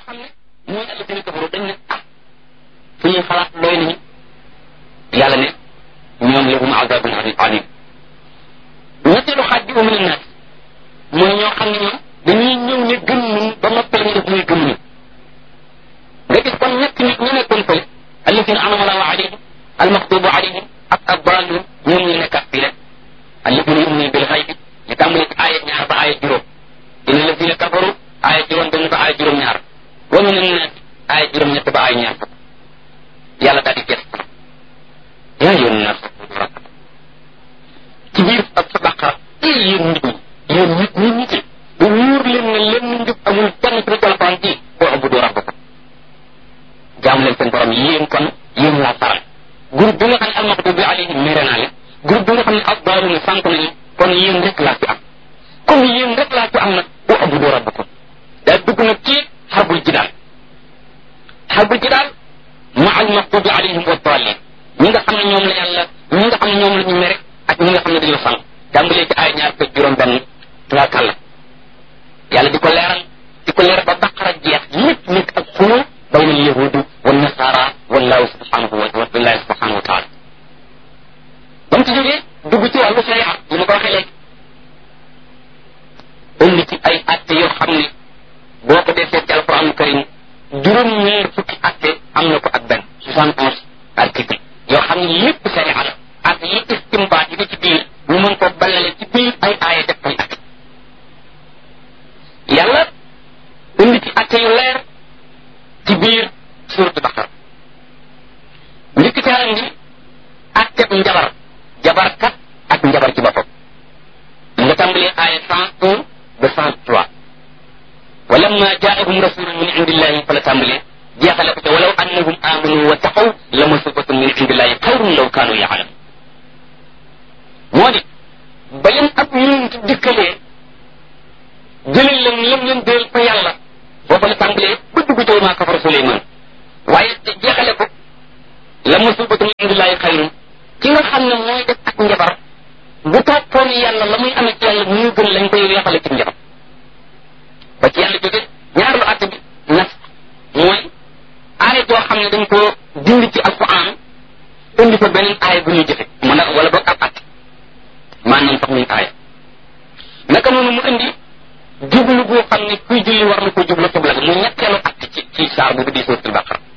xam ne mooy alladina kafaru dañ ne ah suñuy xalaat doy nañu yàlla ne ñoom lahum azabun alim ñetteelu xaaj bi umina naas mooy ñoo xam ne ñoom dañuy ñëw ne gëm nañ ba noppal ñu def muy gëm nañ nga gis kon ñett nit ñu nekkoon fële alladina anama allahu alayhim almaxtubu alayhim ak addalun ñoom ñu nekkat fii rek alladina yuminuna bil xaybi ñu tàmbali ci aaya ñaar ba aaya juróom inna alladina kafaru aaya juróom benn ba aaya juróom ñaar wa min annaas aaya juróom ñett ba aaya ñaar fukk yàlla daal di gës yaa yoon naas ci biir ak sa baqara ay yéen nit ñi yéen nit ñi nit ñi bu wóor leen ne lenn njub amul kenn ci alquran ji boo abudu rabbakum jaam leen seen borom yéen kon yéen laa faral groupe bi nga xam ne almaxdubi alayhim mere naa leen groupe bi nga xam ne addaaluna sànq nañu kon yéen rek laa fi am comme yéen rek laa fi am nag boo abudu rabbakum daa dugg nag ci xarbul jidaal xarbul jidaal ma almaxdubi alayhim wa daalin ñi nga xam ne ñoom la yàlla ñi nga xam ne ñoom la ñu mere ak ñi nga xam ne dañoo sànq tàmbalee ci ay ñaar fekk juróom benn nga kàlla yàlla di ko leeral di ko leeral ba baqara jeex lépp nekk ak xuloo bayna al yahudi wa nasara wallahu subhanahu wa billahi subhanahu wa taala ba mu ci jógee dugg ci wàllu sharia yi ma ko waxee léegi indi ci ay atte yoo xam ne boo ko defee ci alquran karim juróom ñeer fukki atte am na ko ak benn soixante onze article yoo xam ne lépp sharia la ak yi istimbaat yi ci biir ñu mën ko balale ci biir ay aaya def koy atte yàlla indi ci atte yu leer ci biir suuratu baqara njëkk ca indi atteb njabar jabarkat ak njabar ci boppam nga tàmbalee aaya cent un ba cent trois walamma jaahum rasulun min indillahi fa la tàmbalee jeexale ko ca walaw annahum amanu wa taqaw la masubatun min indillahi xayrun law kaanu yaalamun moo di ba leen ab yonent dikkalee jëlal leen lam leen déel fa yàlla booba la tàmbalee ba dugg ci maa kafara Suleymaan waaye jeexale ko la musibatu min indillahi xayrun ki nga xam ne mooy def ak njabar bu toppoon yàlla la muy amee ci yàlla mu gën lañ koy weexale ci njabar ba ci yàlla jóge ñaareelu àtte bi nas mooy aaya joo xam ne dañ ko dindi ci alquran indi fa beneen aaya bu ñuy jëfe mu ne wala boog ab àtte maanaam sax muy aaya naka noonu mu indi jublu boo xam ne kuy julli war na ko jublu xibla mu ñetteelu àtte ci ci saar bu di suuratul baqara